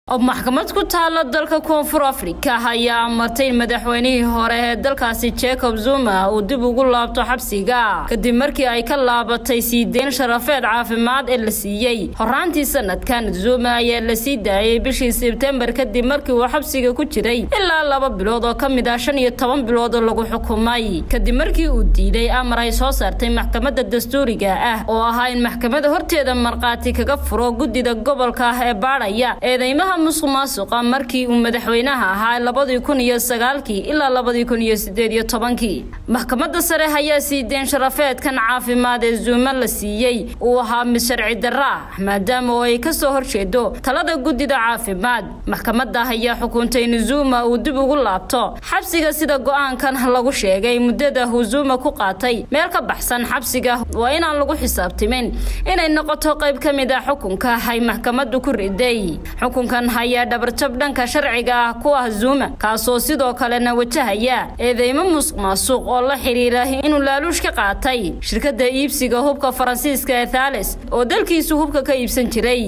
maxkamad ku taala dalka koonfur afrika ayaa amartay in madaxweynihii hore ee dalkaasi jacob zuma uu dib ugu laabto xabsiga kadib markii ay ka laabatay sii deyn sharafeed caafimaad ee la siiyey horaantii sanadkan zuma ayaa la sii daayay bishii sebtembar kadib markii uu xabsiga ku jiray ilaa laba bilood oo ka mid ah shan iyo toban bilood oo lagu xukumay kadib markii uu diiday amar ay soo saartay maxkamadda dastuuriga ah oo ahaa in maxkamada horteeda markhaati kaga furo guddida gobolka ah ee baadhaya eedeymaha musuq maasuqa markii uu madaxweynaha ahaa labadii kun iyo sagaalkii ilaa labadii kun iyo sideed iyo tobankii maxkamadda sare ayaa sii deen sharafeedkan caafimaad ee zuuma la siiyey uu ahaa mid sharci darra ah maadaama oo ay kasoo horjeedo talada guddida caafimaad maxkamadda ayaa xukuntay in zuuma uu dib ugu laabto xabsiga sida go-aankan lagu sheegay muddada uu zuuma ku qaatay meel ka baxsan xabsiga waa inaan lagu xisaabtimin inay noqoto qayb ka mid ah xukunka ay maxkamaddu ku riday xukunkan ayaa dhabarjab dhanka sharciga ah ku ah zuuma kaasoo sidoo kalena wajahaya eedeymo musuq maasuq oo la xidhiira inuu laaluush ka qaatay shirkadda iibsiga hubka faransiiska ee thales oo dalkiisu hubka ka iibsan jiray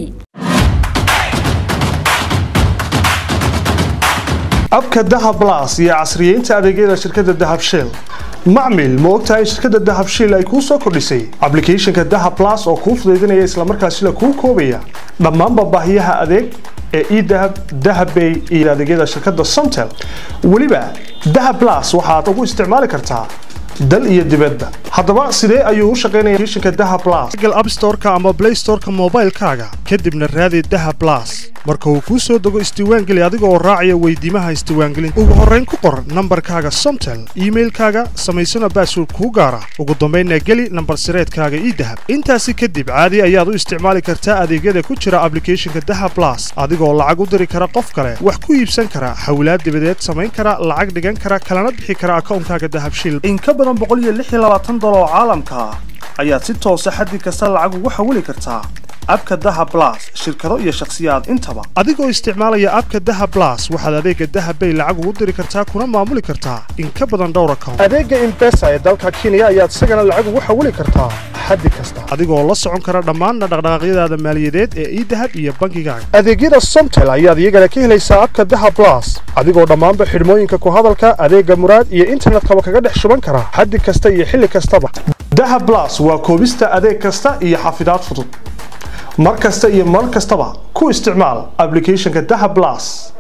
abka dahab blas iyo casriyeynta adeegyada shirkadda dahab shell macmil ma ogtahay in shirkadda dahab shiil ay kuu soo kordhisay ablicathonka dahab blas oo kuu fudaydinaya islamarkaasina kuu koobaya dhammaanba baahiyaha adeeg ee edahab dahabbay iyo adeegyada shirkadda somtel weliba dahab blas waxaad ugu isticmaali kartaa dal iyo dibadba haddaba sidee ayuu u shaqaynaya applicationka dahab blas google app store-ka ama play store-ka moobaylkaaga kadibna raadi dahab blas marka uu kuu soo dego isdiiwaangeli adiga oo raacaya weydiimaha isdiiwaangelinta ugu horrayn ku qor nambarkaaga somtel iimailkaaga samaysana baasword kuu gaara ugu dambaynna geli nambar sireedkaaga idahab intaasi kadib caadi ayaad u isticmaali kartaa adeegyada ku jira ablicathonka dahab blas adigoo lacag u diri kara qof kale wax ku iibsan kara hawlaad dibadeed samayn kara lacag dhigan kara kalana bixi kara akawnkaaga dahabshil oo caalamka ah ayaad si toosa xaddi kasta lacag ugu xawili kartaa abka daha blas shirkado iyo shakhsiyaad intaba adigoo isticmaalaya abka daha blas waxaad adeega dahabbay lacag ugu diri kartaa kuna maamuli kartaa in ka badan dhowr account adeega imbesa ee dalka kenya ayaad isagana lacag ugu xawili kartaa xaddi kasta adigoo la socon kara dhammaanna dhaqdhaqaaqyadaada maaliyadeed ee idahab iyo bankigaaga adeegyada somtel ayaad iyagana ka helaysaa abka daha blas adigoo dhammaanba xidhmooyinka ku hadalka adeega muraad iyo internetkaba kaga dhex shuban kara xaddi kasta iyo xilli kastaba daha blas waa koobista adeeg kasta iyo xafidaad fudud mar kasta iyo mar kastaba ku isticmaal ablicathonka daha blas